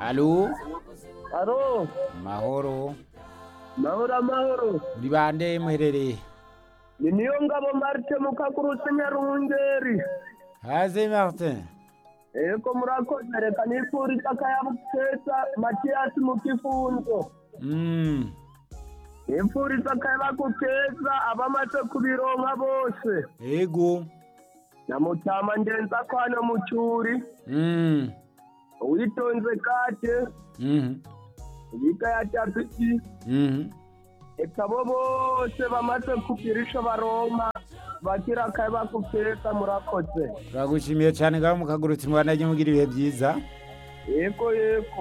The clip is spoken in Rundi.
alo aro mahoro mahoro amahoro muri bande muherereye ni niyo ngabo marite mukakurutse nyarungeri haze martin eko murakoze reka nifuriza akayabukeza matiyasi mu kifunzo Mm, nifuriza akayabakukeza abamaze kubironka bose ego na mutama ndenza ko hano mu cyuri Mm, uwitonze kate mhm, ibiga ya tapiki mhm. eka bo bose bamaze kugira ico baronka bagira akayabakukeza murakoze turagushimiye cyane ngaho mukagurutse mubandanye mugira ibihe byiza yego yego